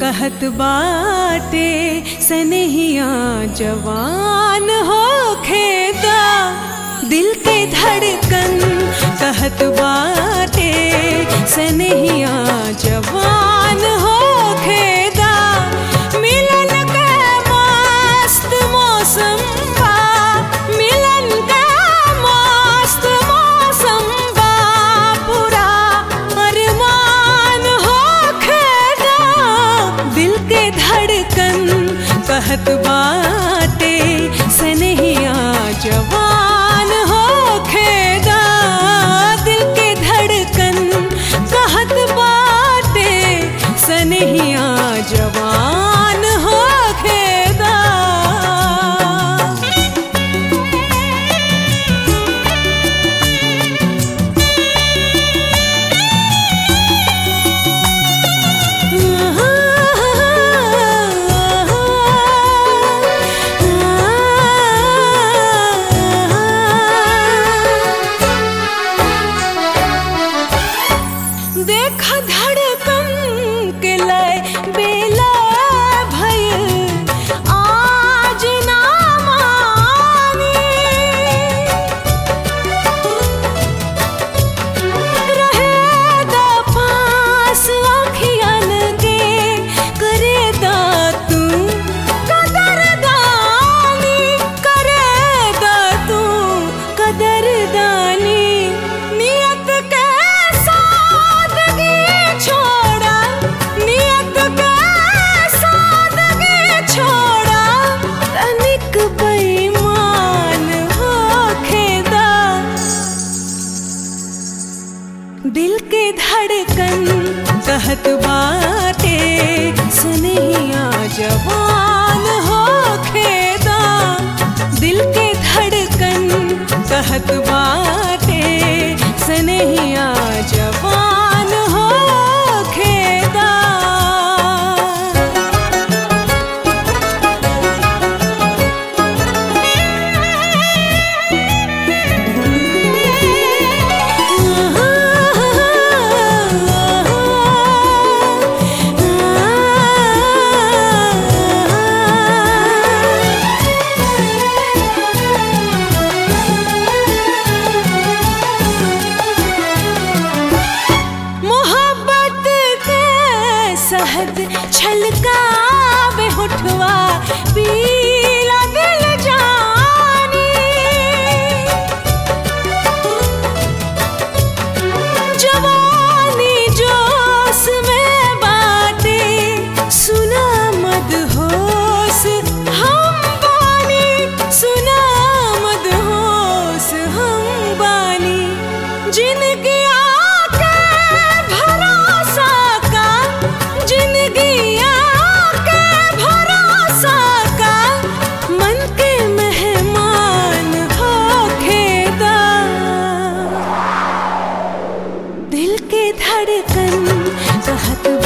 कहत बाटे सनहिया जवान हो खेदा दिल के धड़कन कहत बाटे सनहिया जवान हो खेदा मिलन के मस्त मौसम बा मिलन के मस्त मौसम बा पूरा अरमान हो खेदा दिल के धड़कन कहत बाटे सनहिया जवान हो खेदा दिल के धड़कन कहत बाटे सनहिया जवान हो खेदा देख धड़कन के लय बेला भय आज ना मानी रहेदा पास आँखियन के करेदा तू कदरदानी करेदा तू कदरदानी नियत के सादगी छोड़ा नियत के सादगी छोड़ा तनिक बेईमान होखेदा दिल के धड़कन कहत बाटे सुनिया जवान हो खेदा दिल के धड़कन कहत बाटे सनहिया जवान हो खेदा मोहब्बत के सहद छलकावे होठवा पीला दिल जानी जवानी जोश में बाटे सुना मद होश हम बानी सुना मद होश हम बानी जिनकी आके भरोसा का जिंदगी आके भरोसा का मन के मेहमान हो खेदा दिल के धड़कन कहत